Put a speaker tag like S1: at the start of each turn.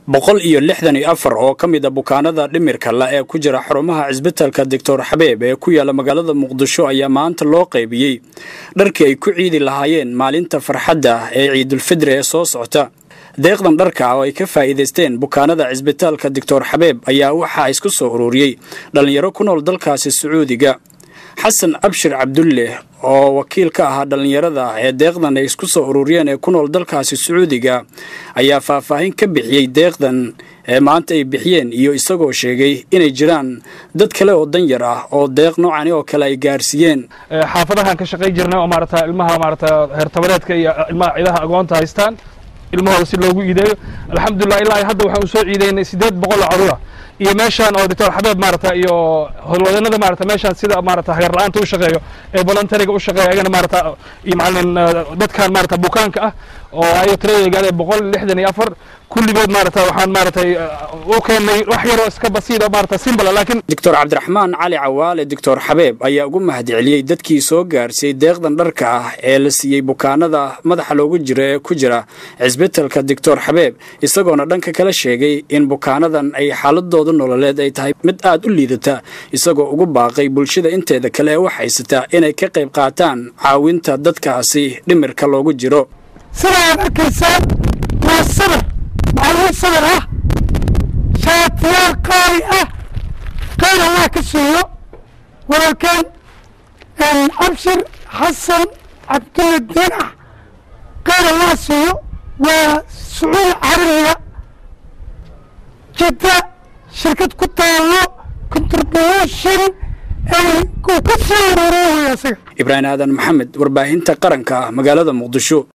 S1: boqol iyo lixdan iyo afar oo ka mid a bukaanada dhimirka la ee ku jira xarumaha cisbitalka doctor xabeeb ee ku yaala magaalada muqdisho ayaa maanta loo qaybiyey dharkii ay ku ciidi lahaayeen maalinta farxadda ee ciidulfidri ee soo socota deeqdan dharka oo ay ka faa'iidaysteen bukaanada cisbitaalka doctor xabeeb ayaa waxaa isku soo ururiyey dhallinyaro ku nool dalkaasi sacuudiga xasan abshir cabdulle oo wakiil ka ahaa dhallinyarada ee deeqdan ay isku soo ururiyeen ee ku nool dalkaasi sacuudiga ayaa faahfaahin ka bixiyey deeqdan ee maanta ay bixiyeen iyo isagoo sheegay inay jiraan dad kale oo danyar ah oo deeq noocani oo kale ay gaarsiiyeen
S2: xaafadahan ka shaqay jirnay oo maarata ilmaha maarata heertabareedka iyo ilmaha ciidaha agoonta haystaan ilmahooda si loogu iideeyo alxamdulilah ilaa hadda waxaan usoo ciideynay siddeed boqol oo carruura iyo meeshaan oo doctor xabeeb maarata iyo howlwadeennada maarata meeshaan sida maarata hagar la-aanta u shaqeeyo ee voluntariga u shaqeeya ayagana maarata iyo macalin dadkan maarata bukaanka ah oo ayo tirada gaadhay boqol lixdan iyo afar kulligood maarata waxaan maaratay u keennay wax yaroo iska basiida maarata simbala laakiin
S1: doctor cabdiraxmaan cali cawaale doctor xabeeb ayaa ugu mahadceliyey dadkii soo gaarsiiyey deeqdan dharka ah ee la siiyey bukaanada madaxa loogu jiro ee ku jira cisbitalka doctor xabeeb isagoona dhanka kala sheegay in bukaanadan ay xaaladooda nololeed ay tahay mid aad u liidata isagoo ugu baaqay bulshada inteeda kale ee wax haysata inay ka qayb qaataan caawinta dadkaasi dhimirka loogu jiro
S3: sidaad arkaysaan waa sabir macluum sabir ah shaatiyaal qaali ah qayr allah ka siiyo walaalkeen abshir xasan cabdulla dinax qayr allah siiyo waa sacuudi carabiga jidda shirkad ku taallo contribution uu ka soo ururooya isaga
S1: ibraahim aadan maxamed warbaahinta qaranka magaalada muqdisho